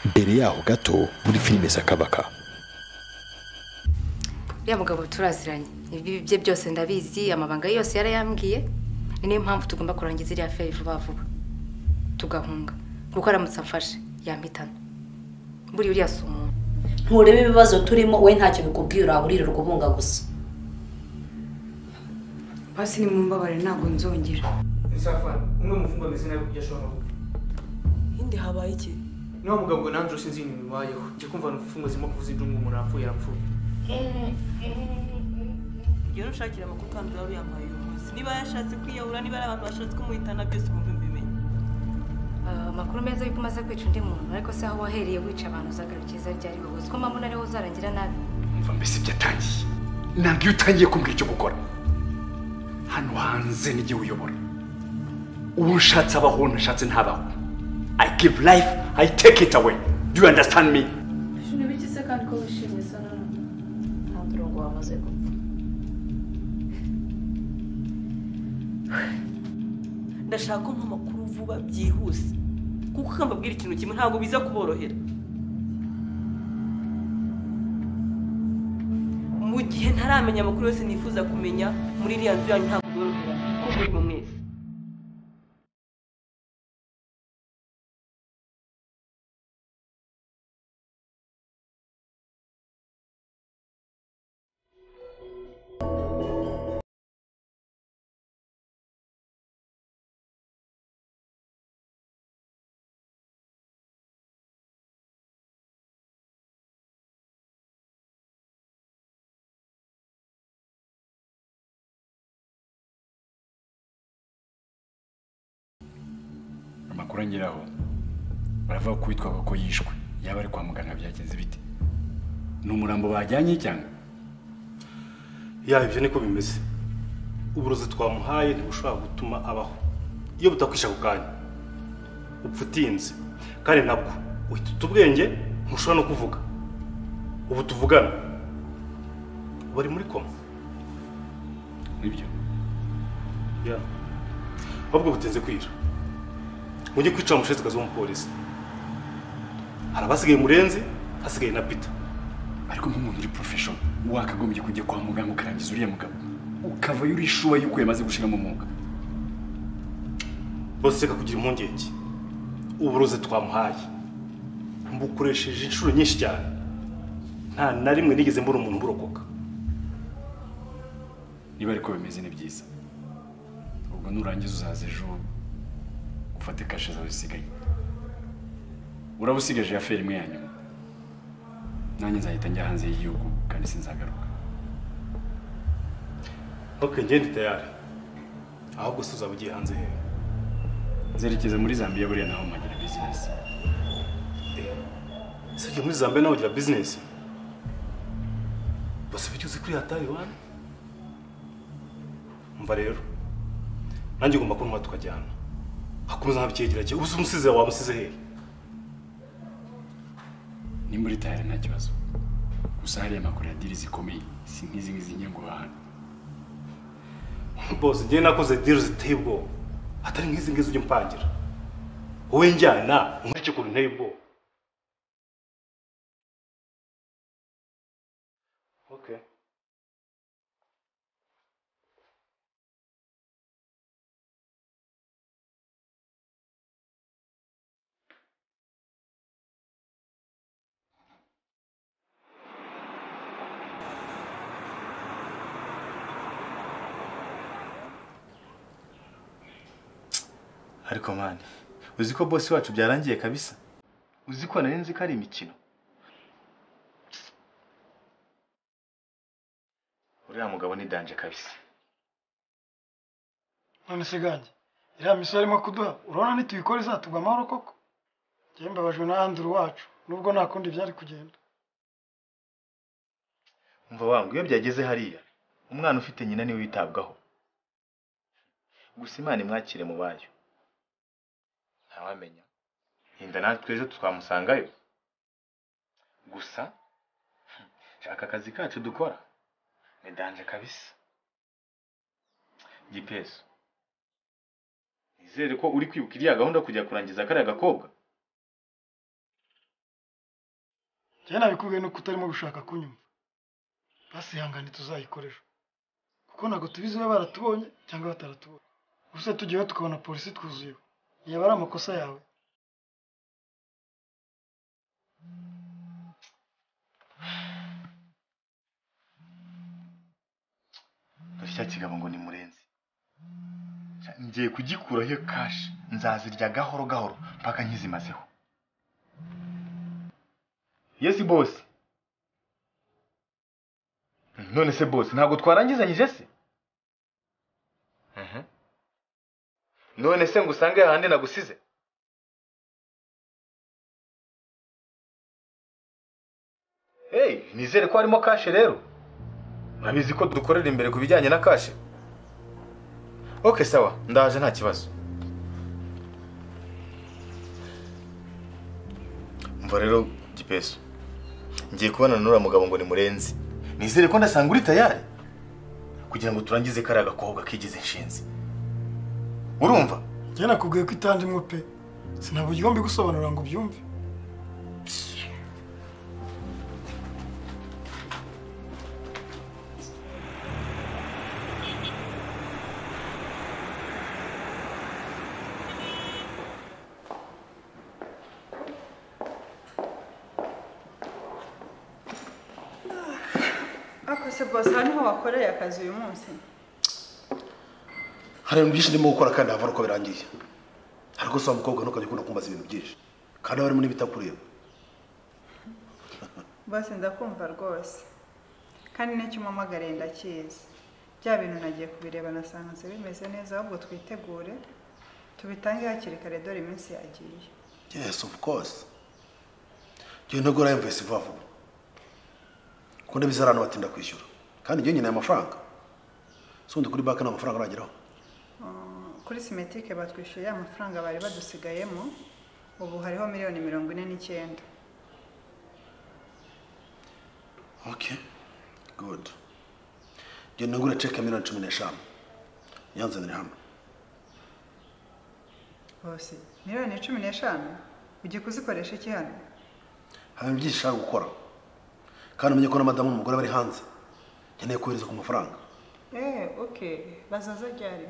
imbere yaho gato muri filime sakabaka uriya mugabo turaziranye ibi bye byose ndabizi amabanga ye yose yarayambwiye ni niyo mpamvu tugomba kurangiza iriya feri vuba vuba tugahunga kuko aramutse amfashe yampitana buriya uriya si umuntu nturebe ibibazo turimo we ntacyo bikubwiye urahurira urwubunga gusa basi ni mu mbabare ntabwo nzongera insafari umwe mu mfungwa ameze nabi kubyo ashobora gukora Hindi habaye iki niba mugabo ngo nanjye sinzi ibintu bibayeho njye kumva ni imfungwa zirimo kuvuza indungu umuntu arapfuye arapfuye ngiye nushakira amakuru kandi uraba uyambaye uyu munsi niba yashatse kwiyahura niba ari abantu bashatse kumuhitana byose wumve mbimenye amakuru meza yuko umaze kwica undi muntu ariko se aho wahereye wica abantu uzagarukiza ryari wowe uziko mpamvu ariho uzarangira nabi umva mbese byatangiye ntabwo iyo utangiye kumbwira icyo gukora hano hanze n'igihe uyobora uwo ushatse abaho ntashatse ntabaho i give life i take it away do you understand me ni ibiki se kandi ko wishimye sa nanone nta murongo wamaze gupfa ndashaka ko mpa amakuru vuba byihuse kuko ukambabwira ikintu kimwe ntabwo biza kuborohera mu gihe ntaramenya amakuru yose nifuza kumenya muri iriya nzu yanyu ntabwo byorohera kuko murimo mwese amakuru angeraho baravuga ko uwitwaga ko yishwe yaba ari kwa muganga byagenze bite ni umurambo bajyanye cyangwa ya ibyo niko bimeze uburozi twamuhaye ntibushobora gutuma abaho iyo butakwisha ako kanya upfa utinze kandi nabwo uhita ubwenge ntushobora no kuvuga ubu tuvugana bari muri koma nibyo ya ahubwo butinze kwira mujye kwicara umushesekazi w'umupolisi hari abasigaye murenzi hasigaye na pita ariko nk'umuntu uri porofesho wakagombye kujya kwa muganga ukarangiza uriya mugabo ukavayo uri shuwa yuko yamaze gushiramo umwuga bose reka kugira impungenge uburozi twamuhaye mbukoresheje inshuro nyinshi cyane nta na rimwe nigeze mbona umuntu burokoka niba ariko bimeze ni byiza ubwo nurangiza uzaza ejo ufate kashe zawe zisigaye uraba usigaje ya feri imwe ya nyuma nanjye nzahita njya hanze y'igihugu kandi sinzagaruka ntuke ngende tayari ahubwo se uzaba ugiye hanze hehe zerekeza muri zambia buriya naho mpagira bizinesi se ujya muri zambia nawe ugira bizinesi bose bityo uzi kuri hatari wani mva rero nanjye ugomba kunywa tukajyana hakomeza nka bikegerage ubu se umusize wawe umusize hehe nimba uri tayari nta kibazo gusa hariya makuru ya diri zikomeye si nk'izi ngizi njye ngo hano bose njyewe nakoze diri ziteye ubwoba atari nk'izi ngizi ujya umpangira wowe njyana nkurikije ukuntu nteye ubwoba Okay. ariko mani uzi ko bosi wacu byarangiye kabisa uzi ko nari nzi ko ari imikino uriya mugabo ni danje kabisa none se gange iriya misoro arimo kuduha urabona nituyikora izatugwa amahoro koko njyewe mbabajwe n'ahandura iwacu nubwo nta kundi byari kugenda umva wangu iyo byageze hariya umwana ufite nyina niwe witabwaho gusa imana imwakire mu bayo ntawamenya yenda natwe ejo twamusangayo gusa aka kazi kacu dukora ni danje kabisa gipesu nizere ko uri kwibuka iriya gahunda yo kujya kurangiza kariya gakobwa njyewe nabikubwiye nuko utarimo gushaka kunyumva basihangane tuzayikoresha kuko ntabwo tubizi we baratubonye cyangwa bataratubonye gusa tugiyeho tukabona polisi twuzuyeho yaba ari amakosa yawe cya kigabo ngo ni murenzi ngiye kugikuraho iyo kashi nzazirya gahoro gahoro mpaka nkizimazeho yesi bose none se bose ntabwo twarangizanyije se none se ngo usange ahandi nagusize hey nizere ko harimo kashe rero urabizi ko dukorera imbere ku bijyanye na kashe oke sawa ndaje nta kibazo mva rero gipesu ngiye kubonana n'uriya mugabo ngo ni murenzi nizere ko ndasanga uri tayari kugira ngo turangize kariya gakobwa kigize inshinzi urumva njyewe nakubwiye ko itandimwe pe sinaburyo mbigusobanurira ngo ubyumve Ako se bose aha niho wakoreye akazi uyu munsi hari ibintu byinshi ndimo gukora kandi havura uko birangiye ariko si umukobwa ntukajya ukunda kumbaza ibintu byinshi kandi harimo n'ibitakureba bose ndakumva rwose kandi n'icyo umpamagariye ndakizi bya bintu nagiye kubireba nasanze bimeze neza ahubwo twitegure tubitange hakiri kare dore iminsi yagiye yes of course njyewe ntabwo urayumvise vuba vuba kuko ndabizi hari abantu batinda kwishyura kandi njyewe nkeneye amafaranga si ubundi kuri banki nta mafaranga arageraho Uh, kuri simetike batwishyuriye amafaranga bari badusigayemo ubu hariho miliyoni mirongo ine n'icyenda okay good njyewe nagura ceke ya miliyoni cumi n'eshanu yanzanire hano bose miliyoni cumi n'eshanu ugiye kuzikoresha iki hano hari ibintu byinshi ushaka gukora kandi umenye ko na madamu n'umugore bari hanze nkeneye kohereza ku mafaranga eee oke bazaza ryari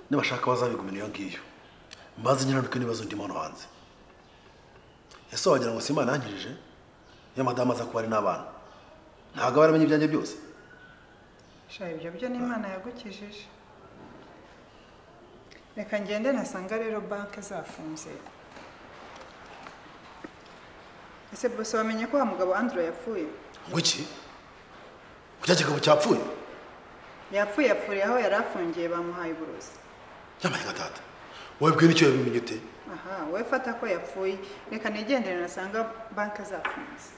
nibashaka bazabigumira iyo ngiyo mbanze nyiranuke n'ibibazo ndimo hano hanze ese wagira ngo si imana yangirije iyo madamu aza kuba ari n'abana ntabwo aba yaramenye ibyanjye byose sha ibyo byo ni imana yagukijije reka ngende ntasanga rero banki zafunze ese bose wamenye ko wa mugabo andrew yapfuye ngo iki ko cya kigabo cyapfuye yapfuye yapfuriye aho yari afungiye bamuhaye uburozi yambaye nka data wowe bwira icyo yabimenye ute aha wowe fata ko yapfuye reka nigendere nasanga banki zafunze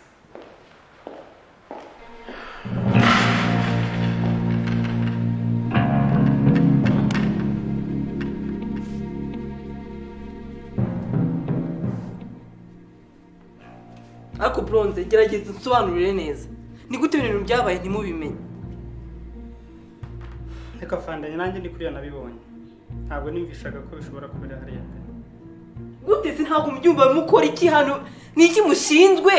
ariko buronze gerageza unsobanurire neza ni gute ibintu byabaye ntimubimenye reka fandanya nanjye ni kuriya nabibonye ntabwo nimvishaga ko bishobora kubera hariya mbere gute se ntabwo mubyumva mukora iki hano ni iki mushinzwe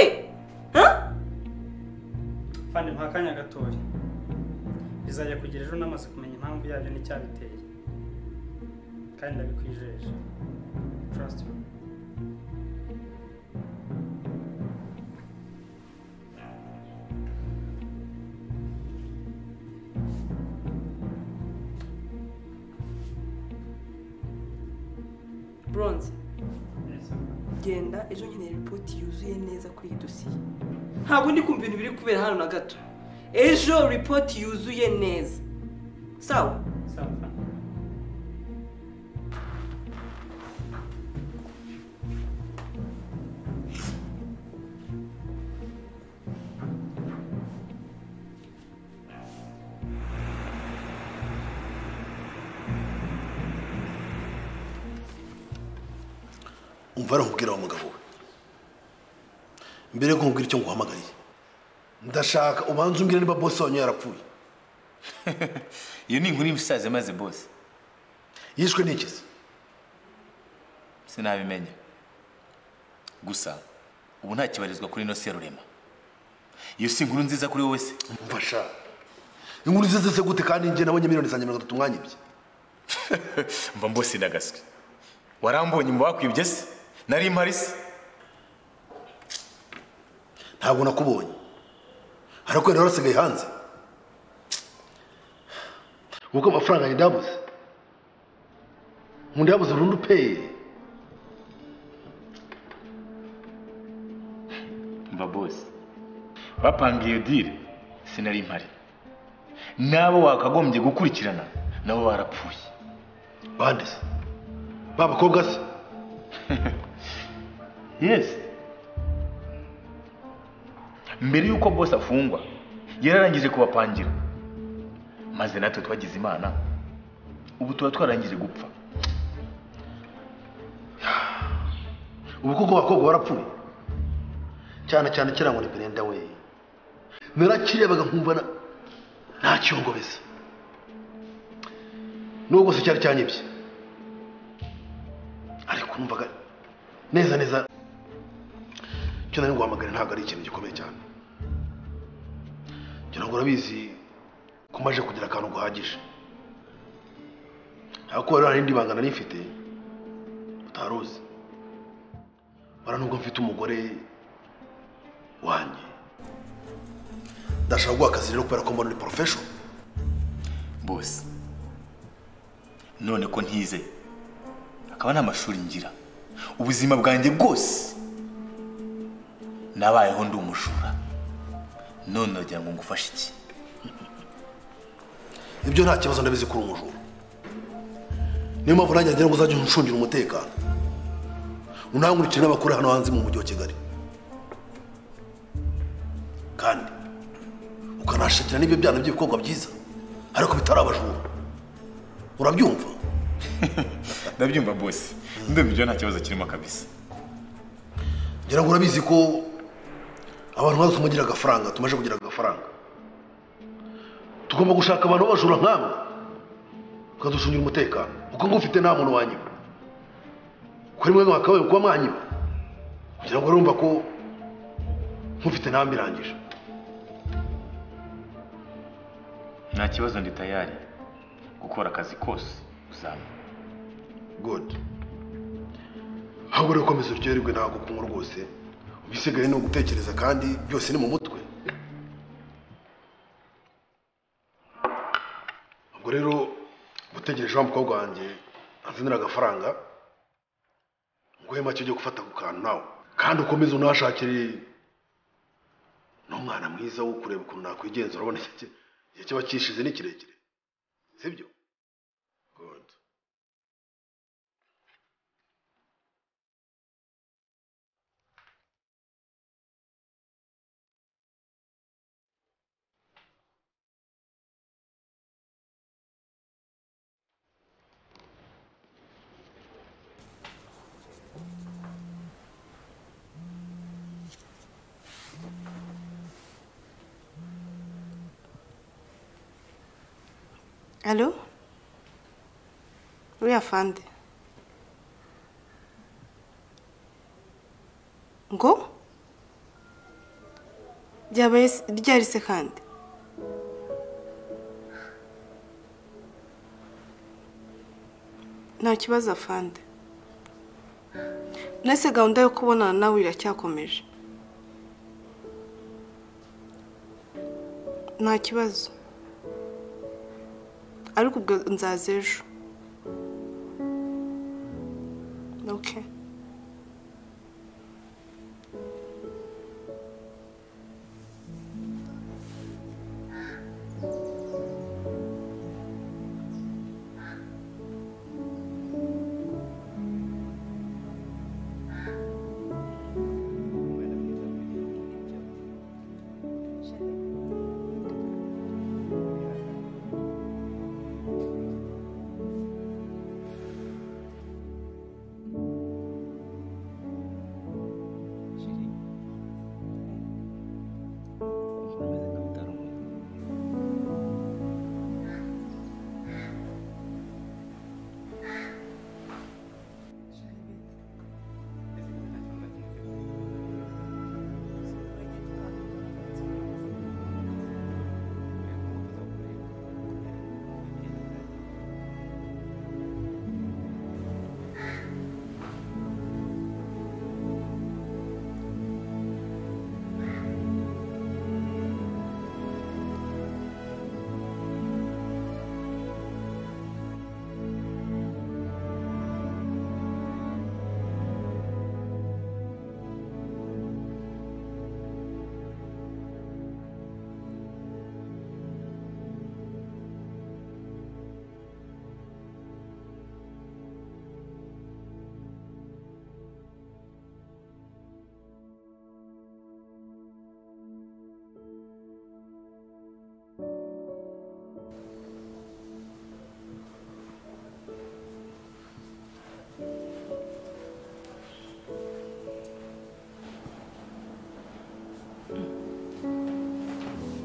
fandi mpa akanya gatoya bizajya kugera ejo namaze kumenya impamvu yabyo n'icyabiteye kandi ndabikwijeje trust me buronze genda ejo nkeneye ripoti yuzuye neza kuri iyi dosiye ntabwo ndi kumva ibintu biri kubera hano na gato ejo ripoti yuzuye neza sawa umva arahubwira uwo mugabo we mbere yuko nkubwira icyo nguhamagariye ndashaka ubanza umbwire niba bose wanyu yarapfuye iyo ni inkuru y'umusaza maze bose yishwe n'ikizi sinabimenya gusa ubu ntakibarizwa kuri ino serurema iyo si inkuru nziza kuri wowe se mfasha inkuru izize se gute kandi njye nabonye miliyoni zanjye mirongo itatu mwanyibye mva mbose ndagaswe warambonye mu bakwibye se nari mpari se ntabwo nakubonye harakwera rero asigaye hanze kuko amafaranga yanjye ndayabuze nkunda yabuze burundu peye mva bose bapanga iyo dile sinari mpari n'abo wakagombye gukurikirana nabo barapfuye bande se ba bakobwa se yesi mbere y'uko bose afungwa yararangije kubapangira maze natwe twagize imana ubu tuba twarangije gupfa ubu kuko abakobwa barapfuye cyane cyane kiriya ngo ni berenda we narakirebaga nkumva na- nta cyongobeza nubwo se cyari cyanyibye ariko numvaga neza neza icyo nari guhamagara ntabwo ari ikintu gikomeye cyane ngira ngo urabizi ko maje kugira akantu guhagije ariko rero hari irindi banga nari mfite utari uzi bara nubwo mfite umugore wanjye ndashaka guha akazi rero kubera ko mbona uri porofeshono bose none ko ntize akaba nta mashuri ngira ubuzima bwanjye bwose nabayeho ndi umujura none uragira ngo ngufashe iki ibyo nta kibazo ndabizi kuri umujura niyo mpamvu nanjye nagira ngo uzajye uncungira umutekano unankurikire n'abakora hano hanze mu mujyi wa kigali kandi ukanashakira n'ibyo byana by'ibikorwa byiza ariko bitari abajura urabyumva ndabyumva bose ndumva ibyo nta kibazo kirimo kabisa ngira ngo urabizi ko abantu nkatwe tumagira agafaranga tumaze kugira agafaranga tugomba gushaka abantu b'abajura nk'abo bakaducungira umutekano kuko ngufite nta muntu wanyiba kuri mwe mwakabaye kuba mwanyiba kugira ngo urumva ko nkufite nta mbirangije nta kibazo ndi tayari gukora akazi kose uzaba good ahubwo rero komeza uryoherwe ntabwo kunywa rwose ibisigaye ni ugutekereza kandi byose ni mu mutwe ubwo rero gutegereje wa mukobwa wanjye anzanira agafaranga nguhe make ujye gufata ku kantu nawe kandi ukomeze unahashakire n'umwana mwiza wo kureba ukuntu nakwigenzura urabona iki- igihe kiba kishize ni kirekire sibyo good alo uriya fande ngo ryabaye se- ryari se kandi nta kibazo afande nese gahunda yo kubonana nawe iracyakomeje nta kibazo ariko ubwo nzaza ejo oke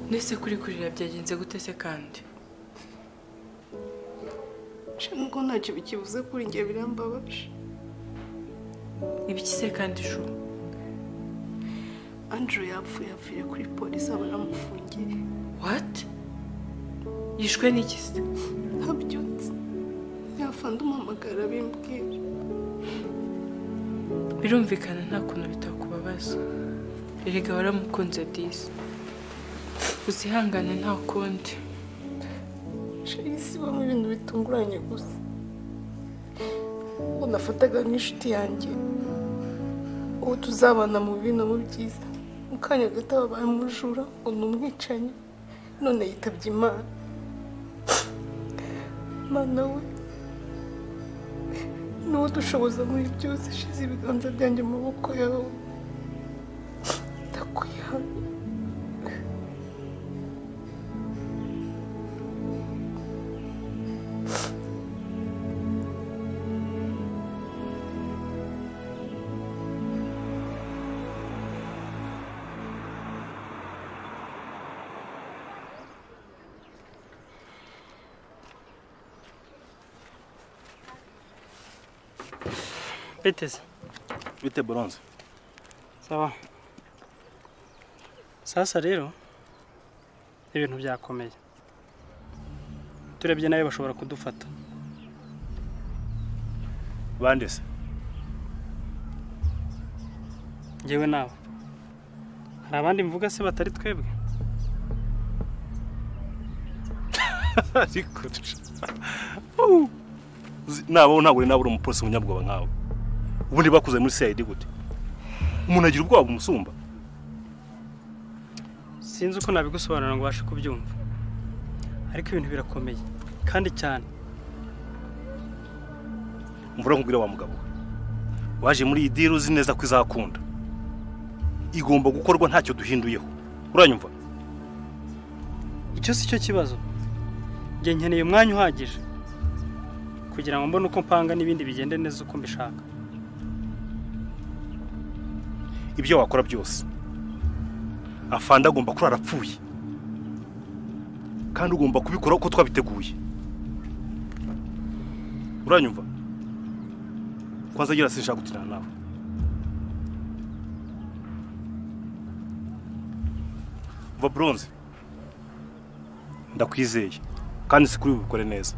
ndetse kuri kurira byagenze gutese kandi nubwo ntacyo bikivuze kuri njye birambabaje ibiki se kandi shu andrew yapfuye apfuye kuri polisi aba aramufungiye wati yishwe n'iki se habyutse yafanda umuhamagara bimbwira birumvikana nta kuntu bitakubabaza erega waramukunze disi uzihangane nta kundi shayisi bamwe ibintu bitunguranye gusa uwo nafataga nk'inshuti yanjye uwo tuzabana mu bibi no mu byiza mu kanya gato wabaye umujura ngo ni umwicanyi none yitabye imana imana we niwo dushoboza muri byose shize ibiganza byanjye mu maboko yawe ndakuyihana Biteze. bite boronze Sawa. Sasa rero ibintu byakomeye. Turebye nawe bashobora kudufata. bande se Njyewe nawe. Hari abandi mvuga se batari twebwe? ariko uwu, uzi- nabaho ntabwo nari nabura umupolisi umunyabwoba nkawe ubundi bakuze muri cid gute umuntu agira ubwoba bumusumba Sinzi uko nabigusobanura ngo ubashe kubyumva. Ariko ibintu birakomeye kandi cyane. mvura nkubwira wa mugabo we waje muri iyi diri uzi neza ko izakunda igomba gukorwa ntacyo duhinduyeho uranyumva Icyo si cyo kibazo. Njye nkeneye umwanya uhagije kugira ngo mbone uko mpanga n'ibindi bigende neza uko mbishaka. ibyo wakora byose afande agomba kurara apfuye kandi ugomba kubikora uko twabiteguye uranyumva kwanza agira sinshaka gutinana nawe va bronze ndakwizeye kandi si kuri bukore neza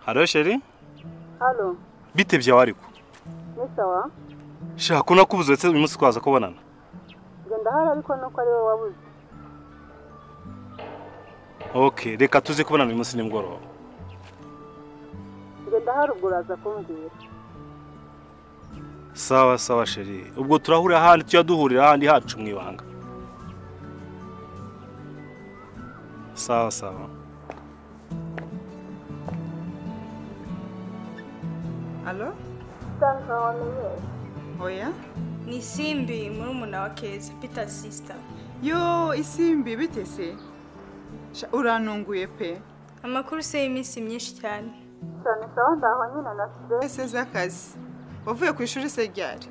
haro sheri halo bitebye aho ariko ni sawa shaka unakubuze uretse uyu munsi twaza kubonana njye ndahari ariko nuko ari wowe wabuze ok reka tuze kubonana uyu munsi nimugoroba njye ndahari ubwo uraza kumbwira sawa sawa sheri ubwo turahurira ahandi tujya duhurira ahandi hacu mu ibanga sawa sawa alo oya ni simbi murumuna wa keza peter sisita yo isimbi bitese Sha, urantunguye pe amakuru se y'iminsi myinshi cyane cyane sawa ndaho nyine na ese z'akazi wavuye ku ishuri se ryari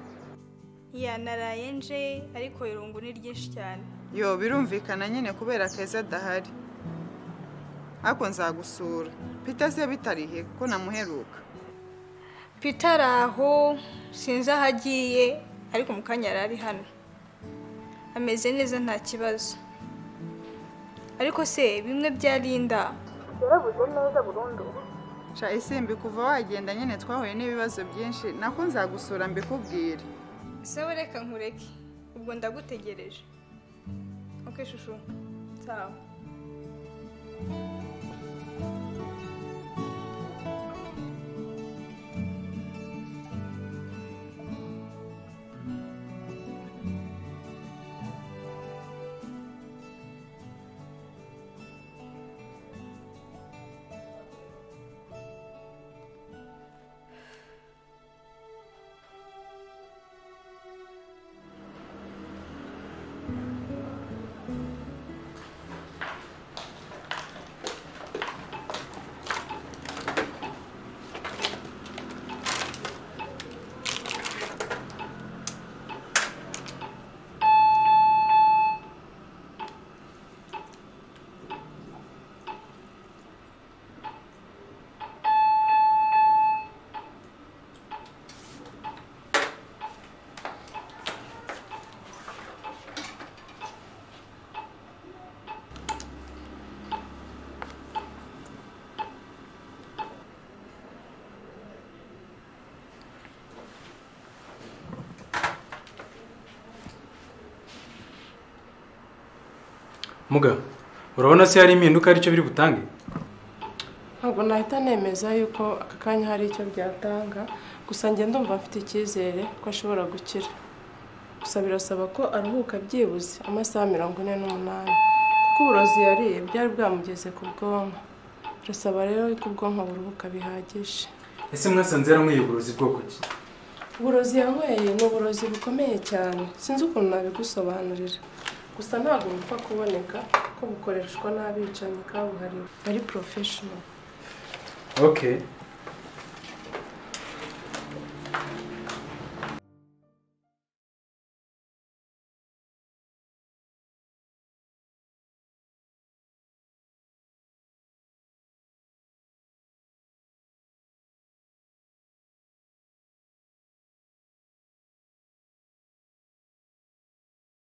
ya naraye nje ariko irungu ni ryinshi cyane yo birumvikana nyine kubera keza adahari ariko nzagusura peter se bitarihe kuko namuheruka peter ari aho sinzi aho agiye ariko mu kanya yari ari hano ameze neza nta kibazo ariko se bimwe bya linda yarabuze neza burundu sha isimbi kuva wagenda nyine twahuye n'ibibazo byinshi nako nzagusura mbikubwire sawa reka nkureke ubwo ndagutegereje ok shushu sawa muga urabona se hari impinduka aricyo biri butange ntabwo nahita nemeza yuko aka kanya hari icyo byatanga gusa njye ndumva mfite icyizere ko ashobora gukira gusa birasaba ko aruhuka byibuze amasaha mirongo ine n'umunani kuko uburozi yariye byari bwamugeze ku bwonko birasaba rero ko ubwonko buruhuka bihagije ese mwasanze yaranyweye uburozi bwoko ki uburozi yanyweye ni uburozi bukomeye cyane sinzi ukuntu nabigusobanurira gusa ntabwo bupfa kuboneka ko bukoreshwa n'abicanyi kabuhariwe ari porofeshono okay